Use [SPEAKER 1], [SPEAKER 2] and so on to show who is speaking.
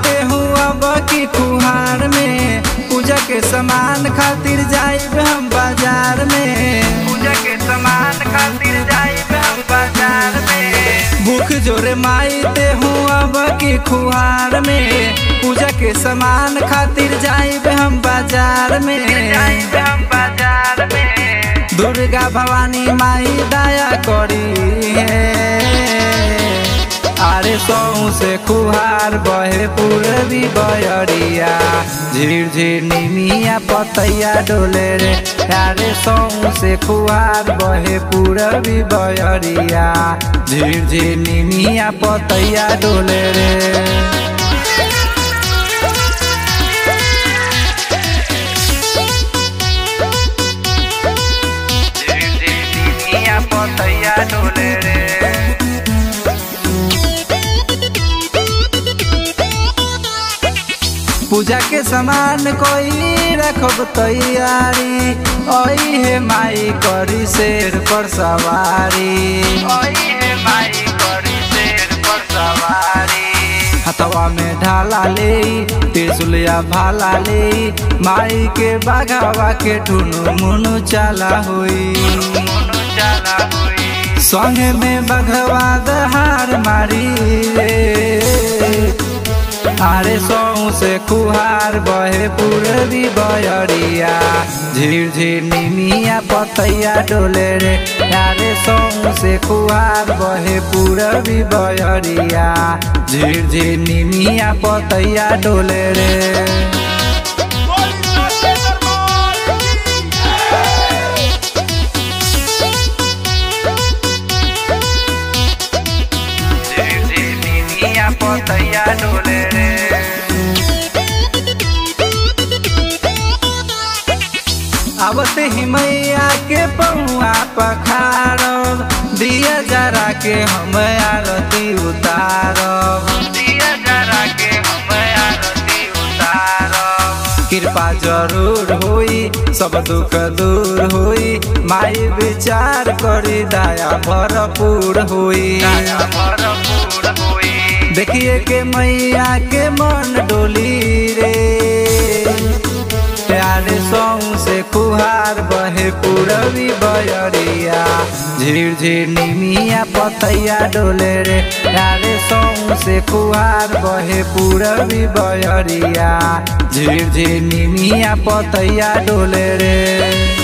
[SPEAKER 1] ते हुआ बकी कुहार में पूजा के सामान खातिर जाइब हम बाजार में पूजा के सामान खातिर जाइब हम बाजार में भूख जोरे माई ते हुआ बकी कुहार में पूजा के सामान खातिर जाइब हम बाजार में जाइब हम बाजार में दुर्गा भवानी माई दया करी है अरे सौ से कुहार बहे पूरबी बयरिया झिर झिर निमिया पतैया डोले रे अरे सौ से कुहार बहे पूरबी बयरिया झिर झिर निमिया पतैया डोले रे पतैया डोले रे पूजा के सामान कोई रखब तैयारी ओई है माई करी शेर पर सवारी ओई है माई करी शेर पर सवारी हथवा में ढाला ले त्रिशुलिया भाला ले माई के बाघावा के ठुनु मुनु चाला हुई चाला हुई संगे में बघवा दहार मारी रे अरे सौ से कुहार बहे पूरबी बयरिया झिर झिर निमिया पतैया डोले रे अरे सौ से कुहार बहे पूरबी बयरिया झिर झिर निमिया पतैया डोले रे पतैया डोले रे आवत ही मैया के पौआ पखारब दिया जरा के हम आरती उतारब दिया जरा के हम आरती उतारब कृपा जरूर होई सब दुख दूर होई माई विचार करी दया भरपूर होई दया भरपूर होई देखिए के मैया के मन डोली रे प्यारे सौ से कुहार बहे पूरबी बयरिया झिर झिर निमिया पतैया डोले रे प्यारे सौ से कुहार बहे पूरबी बयरिया झिर झिर निमिया पतैया डोले रे